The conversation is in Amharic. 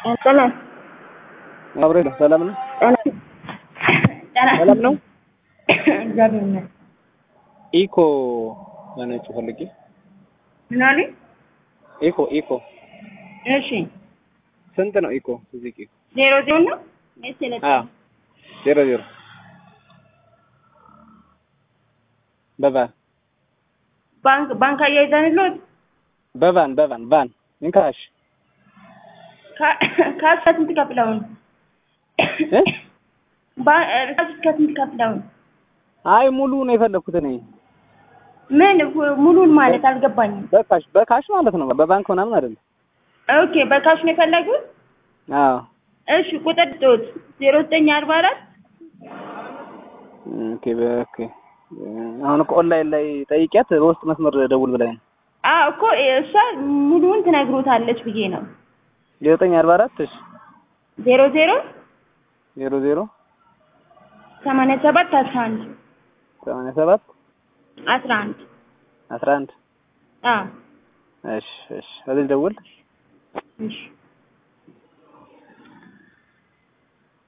ሰላም አብሬ ነው። ሰላም ነው። ሰላም ነው። እግዚአብሔር ይመስገን። ኢኮ ለነጩ ፈልጌ ምን አሉኝ? ኢኮ ኢኮ እሺ ስንት ነው ኢኮ? ሱዙኪ ዜሮ ዜሮ ነው ወይስ የለጠ? አዎ ዜሮ ዜሮ በቫን ባንክ ባንክ አያይዘንልዎት በቫን በቫን ቫን እንካሽ ካስ ከስንት ከፍለውን እ ካስ ከስንት ከፍለውን? አይ ሙሉ ነው የፈለኩት እኔ ምን ሙሉን ማለት አልገባኝም። በካሽ በካሽ ማለት ነው። በባንክ ምናምን አይደለም። ኦኬ በካሽ ነው የፈለጉት? አዎ እሺ ቁጥር ጦት ዜሮ ዘጠኝ አርባ አራት ኦኬ በኦኬ አሁን እኮ ኦንላይን ላይ ጠይቂያት በውስጥ መስመር ደውል ብላኝ ነው። አዎ እኮ እሷ ሙሉውን ትነግሮታለች ብዬ ነው። ዘጠኝ አርባ አራት እሺ ዜሮ ዜሮ ዜሮ ዜሮ ሰማንያ ሰባት አስራ አንድ ሰማንያ ሰባት አስራ አንድ አስራ አንድ አዎ እሺ እሺ እዚህ ደውል እሺ